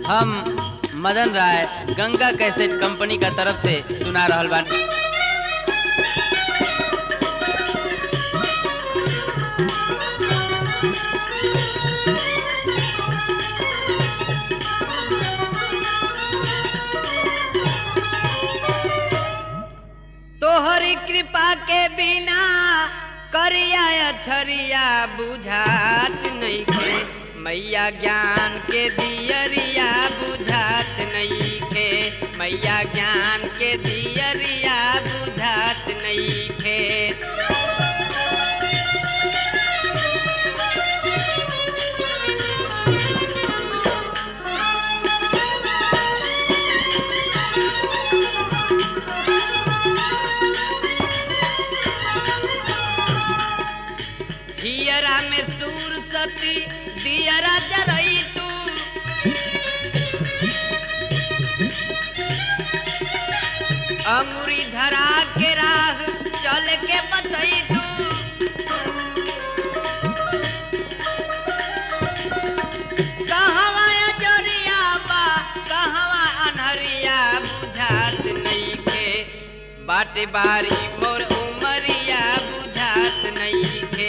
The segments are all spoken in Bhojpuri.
हम मदन राय गंगा कैसेट कंपनी का तरफ से सुना रहल बानी तोहरी कृपा के बिना करिया अछरिया बुझात नइखे मैया ज्ञान के दियरिया बुझात नइखे मैया ज्ञान के दियरिया बुझात नइखे हियरा में सूर सती दियरा जरई तू अंगुरी धरा के राह चल के बतई तू कहवा जरिया बा कहवा अनहरिया बुझात नइखे बाटे बारी मोर उमरिया बुझात नइखे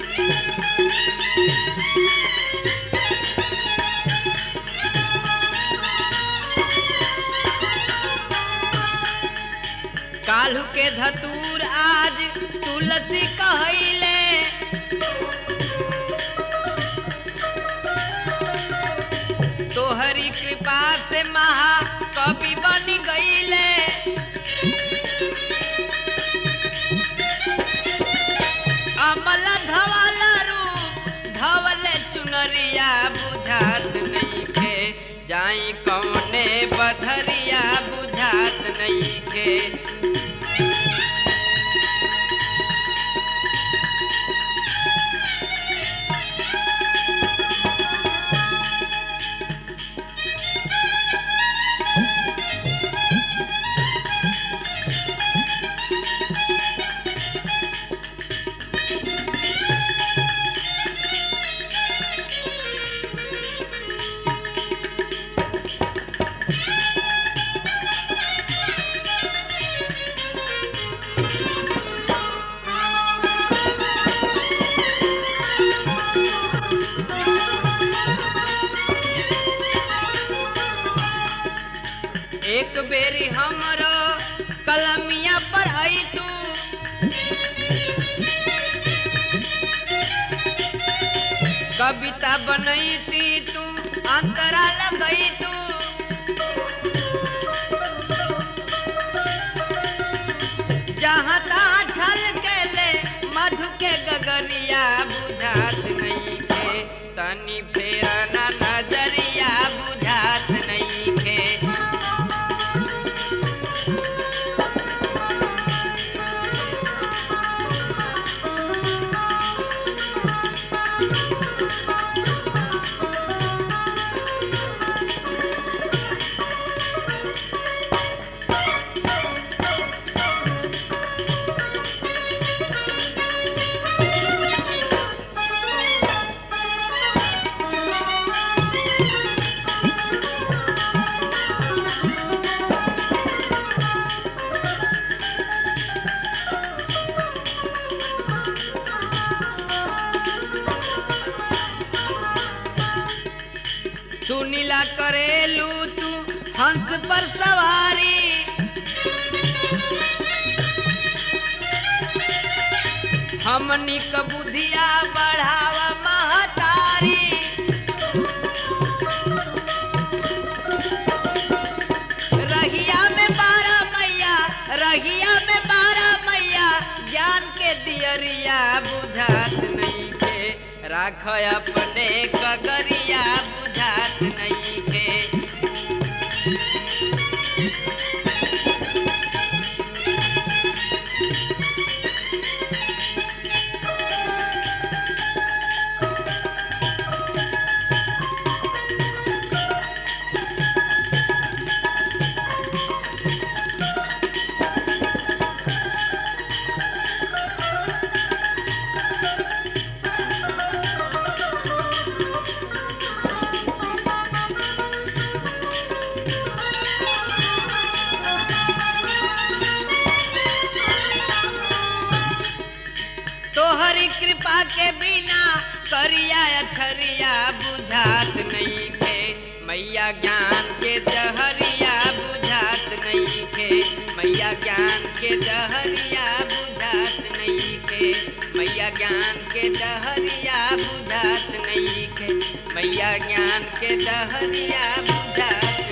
काल्हू के धतूर आज तुलसी कहैले तोहरी कृपा से महा कवि बन गईले अमल धवल रूप धवल चुनरिया बुझात नइखे जाई कौने बधरिया बुझात नइखे एक बेरी हमरो कलमिया पर आई तू कविता बनैती तू अंतरा लगई तू जहाँ तहाँ छल के ले मधु के गगरिया बुझात नहीं के तनी फेरा ना नजरिया बुझात नहीं के सुनीला करेलू तू हंस पर सवारी हमनी क बुधिया बढ़ावा महतारी रहिया में बारह मैया रहिया में बारह मैया ज्ञान के दियरिया बुझात नहीं के राख अपने कगरिया बुझात नहीं के तोहरी कृपा के बिना करिया अछरिया बुझात नहीं खे मैया ज्ञान के जहरिया बुझात नहीं खे मैया ज्ञान के जहरिया बुझात नहीं खे मैया ज्ञान के जहरिया बुझात नहीं खे मैया ज्ञान के जहरिया बुझात